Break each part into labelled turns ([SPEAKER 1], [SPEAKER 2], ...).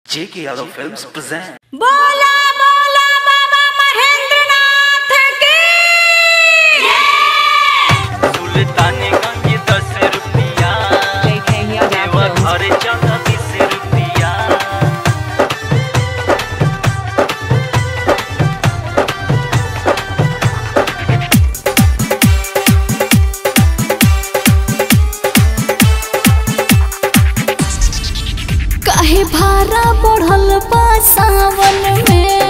[SPEAKER 1] J.K. Yadav Films present.
[SPEAKER 2] बोला बोला बाबा महेंद्रनाथ की
[SPEAKER 1] सुल्तानगंज दस रुपया
[SPEAKER 2] JK Yadav
[SPEAKER 1] देवा
[SPEAKER 2] Films.
[SPEAKER 1] घर चंदा बीस रुपया
[SPEAKER 3] काहे भारा बढ़ल बा सावन में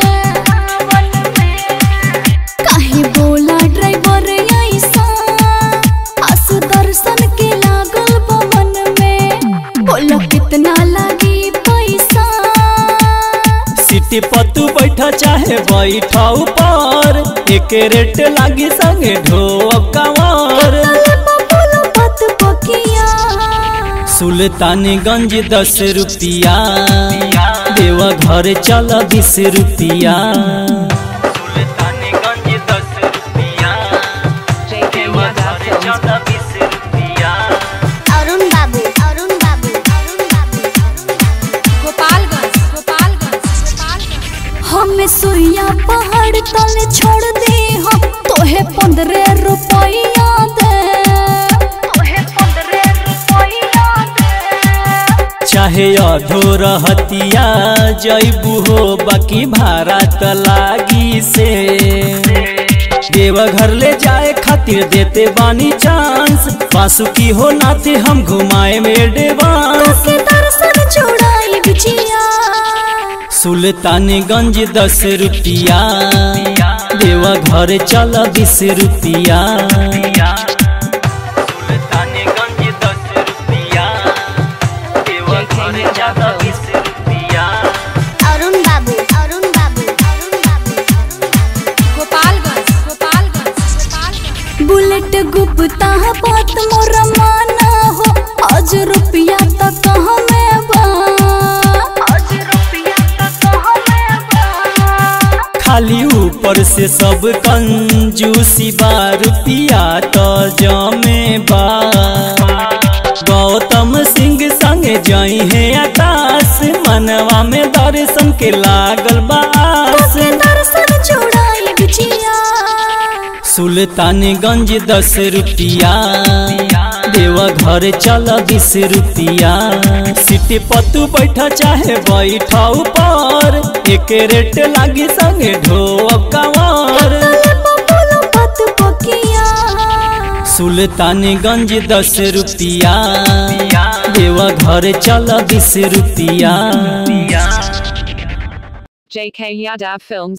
[SPEAKER 3] काहे बोला ड्राइवर ऐसा आसु दर्शन के लागल बा मन में बोलो कितना लागी पैसा
[SPEAKER 4] सिटी पर तू बैठा चाहे बैठा ऊपर एक रेट लागी संगे ढोब कवर
[SPEAKER 3] तले पर बोलो बात बकिया
[SPEAKER 4] सुल्तानगंज दस रुपया देवा घर चल बीस रुपया
[SPEAKER 1] सुल्तानगंज दस रुपया
[SPEAKER 2] JK
[SPEAKER 1] देवा
[SPEAKER 2] Yadav
[SPEAKER 1] घर
[SPEAKER 2] Films.
[SPEAKER 1] चंदा बीस रुपया
[SPEAKER 3] अरुण बाबू अरुण बाबू अरुण बाबू
[SPEAKER 2] गोपालगंज गोपालगंज गोपालगंज
[SPEAKER 3] हमें सुइया पहाड़ तले छोड़ दे हम तोहे पंद्रह रुपया दे तोहे पंद्रह रुपया दे
[SPEAKER 4] चाहे अधो रहतिया जैबू हो बाकी भाड़ा त लागी से देवा घर ले जाए खातिर देते बानी चांस बासुकी हो नाते हम घुमाए में डेवांस
[SPEAKER 3] के दर्शन चौड़ाई बिछिया
[SPEAKER 4] सुल्तानगंज दस रुपया देवा घर चल बीस रुपया
[SPEAKER 1] सुल्तानगंज दस रुपया देवा घर चंदा बीस रुपया
[SPEAKER 3] अरुण बाबू अरुण बाबू अरुण बाबू
[SPEAKER 2] गोपालगंज गोपालगंज गोपालगंज
[SPEAKER 3] बुलेट गुप्ता बात मोर माना हो आज रुपया तक कहाँ में बा आज रुपया तक कहाँ में बा
[SPEAKER 4] खाली ऊपर से सब कंजूसी बा रुपया तो जमे बा गौतम सिंह संग जाई है आकाश मनवा में दर्शन के लागल बास
[SPEAKER 3] के दर्शन चौड़ाई बिछिया
[SPEAKER 4] सुल्तानगंज दस रुपया देवा घर चल बीस रुपया सिटी पर तू बैठा चाहे बैठा ऊपर एक रेट लागी संगे ढोब कवर
[SPEAKER 3] तले पर बोलो बात बकिया
[SPEAKER 4] सुल्तानगंज दस रुपया देवा घर चल बीस रुपया
[SPEAKER 2] JK Yadav Films